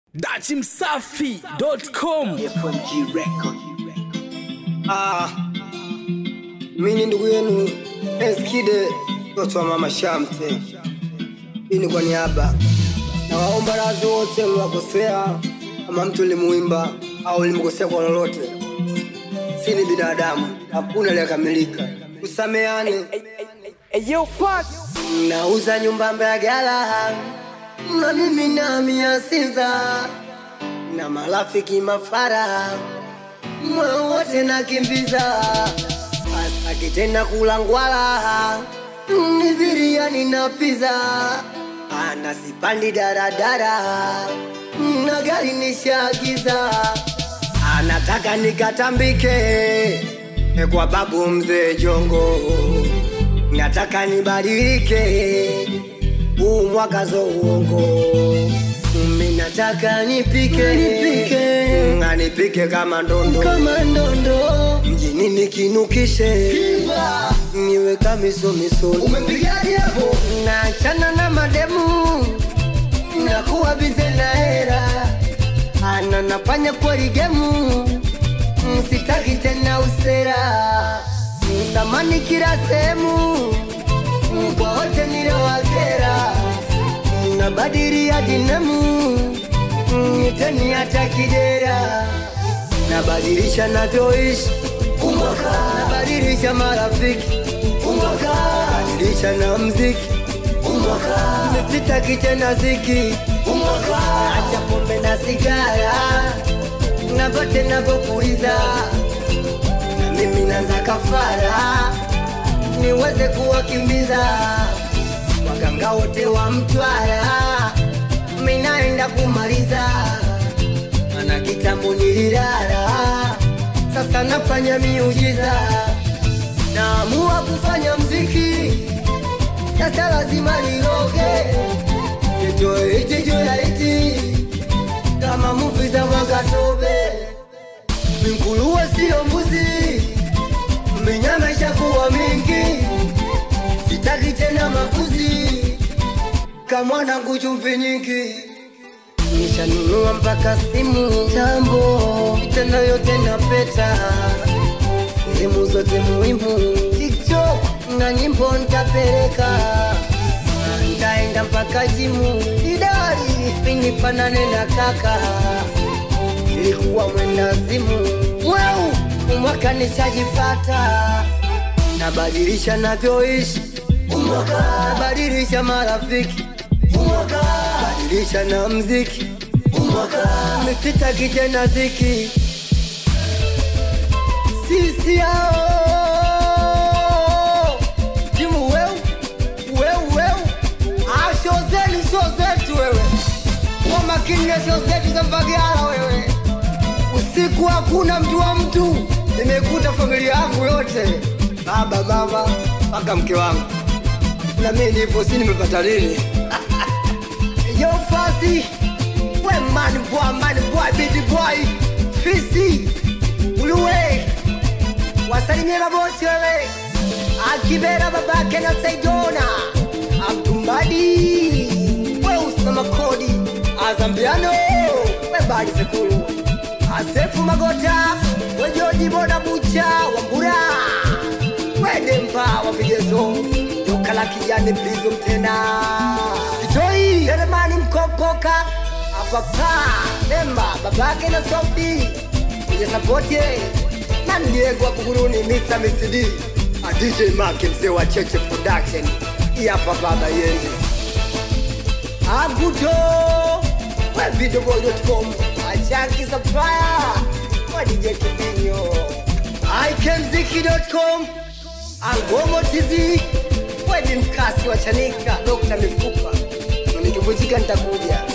dachimsafi.com FMG Record. Ah, mimi ni ndugu yenu Eskide mtoto wa mama Shamte. Hii ni kwa niaba na waomba radhi wote mliwakosea, kama mtu limuimba au limkosea kwa lolote. Si ni binadamu, hakuna aliyekamilika. Kusameane. Nauza nyumba Mbagala na mimi na mia sita na marafiki mafara moyo wote nakimbiza akitenda kulangwala ni biriani na piza ana sipandi daradara na gari nishagiza anataka nikatambike kwa babu mzee jongo nataka nibadilike huu mwaka zo uongo mimi nataka nipike nipike nipike kama ndondo kama ndondo mjini nikinukishe niwe kamiso miso umepigaje hapo naachana na mademu nakuwa bize na hera ana nafanya kweli gemu msitaki tena usera mtamani kila sehemu kwa wote niliowakera nabadili hadi namu niteni hata kidera nabadilisha navyoishi umwaka nabadilisha marafiki umwaka nabadilisha na mziki umwaka nisitaki tena ziki umwaka acha pombe na sigara navote navopuliza na mimi naza kafara niweze kuwakimbiza waganga wote wa Mtwara, minaenda kumaliza, mana kitambo nililala, sasa nafanya miujiza, naamua kufanya mziki, sasa lazima niroge, nitoe hiti juu ya hiti kama muvi za Mwakatobe, minguruwe sio mbuzi, minyama ishakuwa mingi sitaki tena makuzi kamwanangu chumvi nyingi nishanunua mpaka simu tambo tena yote na peta sehemu zote muhimu tiktok na nyimbo ntapeleka ntaenda mpaka jimu idari pinifanane na kaka ilikuwa mwenda zimu weu mwaka nishajipata nabadilisha navyoishi umwaka nabadilisha marafiki umwaka badilisha na mziki umwaka misitaki tena ziki sisi hao timu weu weu weu Ah, show zenu show zetu wewe kwa makini na show zetu za Mbagala wewe usiku hakuna mtu wa mtu nimekuta familia yangu yote baba mama mpaka mke wangu na mimi nipo si nimepata lini yo fasi we man boy man boy big boy fisi uluwe wasalimie mabosi wewe akibera babake na saidona abdumbadi we usimama kodi azambiano we badi sekulu asefu magota wejoji boda bucha wambura wedemba wapigezo duka la kijani blizo mtena kitoi selemani mkopoka apapa demba babake na sofi kwenye sapote na ndiego wa buguruni mr mcd a dj make mzee wa cheche production iyapa baba yende agudo wevidoboy.com achanki supplier wa dj kibinyo ikemziki.com Angomo TV, wedi mkasi wa Chanika, Dr. Mifupa, nikivunjika nitakuja.